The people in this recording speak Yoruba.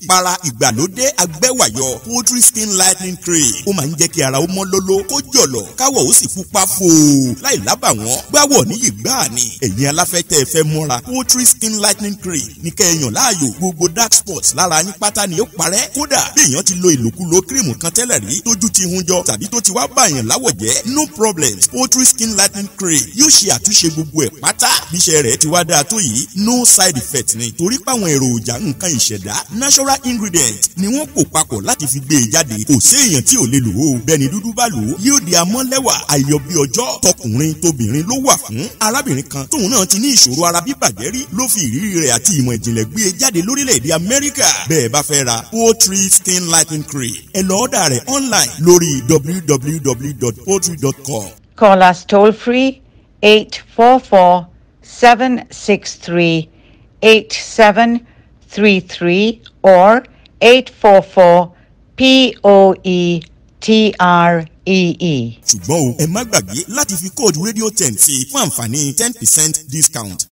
ìpara ìgbàlódé agbẹ́wàyọ poultry skin lightening cream ó máa ń jẹ́ kí ara ó mọ́ lóló kó jọ̀lọ̀ káwọ̀ ó sì pupa fòó láì lábàwọ́n gbáwọ̀ níyì gbáà ni ẹ̀yin aláfẹ́tẹ́ ẹ fẹ́ mọ́ra poultry skin lightening cream ní kẹ́ẹ̀yàn láàyò gbogbo dark spots lára yín pátá ni ó parẹ́ kódà bí èèyàn ti lo ìlòkulò kírìmù kan tẹ́lẹ̀ rí tójú ti hun jọ tàbí tó ti wá bàyàn láwọ̀ jẹ́ no problem poultry skin lightening cream yóò ṣe àtúnṣe gbogbo ẹ̀ pátá bíṣẹ́ rẹ̀ ti wá dáa tó yìí no side effect ni torí páwọn èròjà nǹkan ìṣẹ̀dá natural ingredient ni wọ́n pò papọ̀ láti fi gbé e jáde kò sí èèyàn tí ò lè lò ó bẹ́ẹ̀ni dúdú bá lò ó yóò di amọ́lẹ́wà àyọ̀ bí ọjọ́ tọkùnrin tóbìnrin ló wà fún arábìnrin kan tóun náà ti ní ìṣòro ara bíbàjẹ́ rí ló fi ìrírí rẹ̀ àti ìmọ̀ ìjìnlẹ̀ gbé e jáde lórílẹ̀‐èdè amẹ́ríkà bẹ́ẹ̀ bá fẹ́ ra poultry skin lightening cream ẹ lọ ọ́dà rẹ̀ online lórí www.poultry.com. Call us toll free 844 763 8733 or 844 POE TREE. ṣùgbọ́n o ẹ má gbàgbé láti fi kóòdù rédíò ten sí i fún àǹfààní ten percent discount.